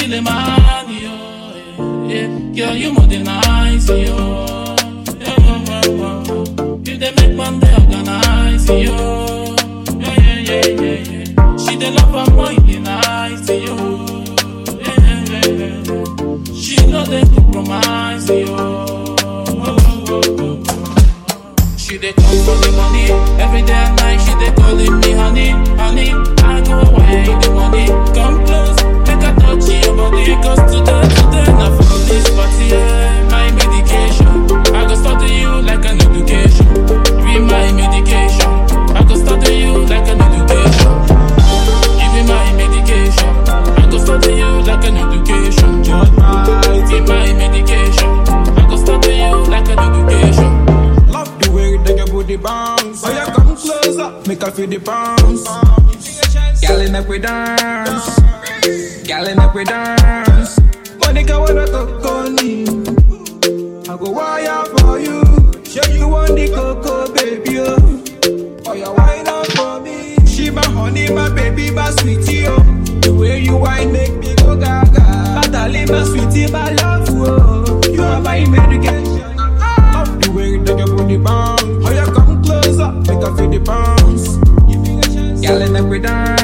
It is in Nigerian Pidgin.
killing my honey, oh, yeah, yeah. Girl, you more than nice, yo. Yeah, yeah, yeah, yeah. You dey make Monday organize, yo. Yeah, yeah, yeah, yeah, yeah. She dey love her more, dey nice, yo. Yeah, yeah, yeah, yeah, yeah. She know dey compromise, yo. She dey come for the money every day and night. She dey calling me honey, honey. I go away the money. Come close, make I touch your body. Cause today, today, na for this party, yeah. My medication, I go start to you like an education. Be my medication, I go start to you like an education. You be my medication, I go start to you like an education. Be my medication, I go start to you like an education. Love the way that your booty bounce. Oh, yeah, come closer, make her feel the bounce. Girl, in up we dance. Girl, in up we dance. Monica, wanna talk on I go wire for you. Show you want the cocoa, baby. Oh, oh you wine up for me. She my honey, my baby, my sweetie. Oh, the way you wine make me go gaga. Natalie, my sweetie, my love. Oh, you are my medication. Love the way that your body bounce. Oh, you come closer, make her feel the bounce. Girl, in up we dance.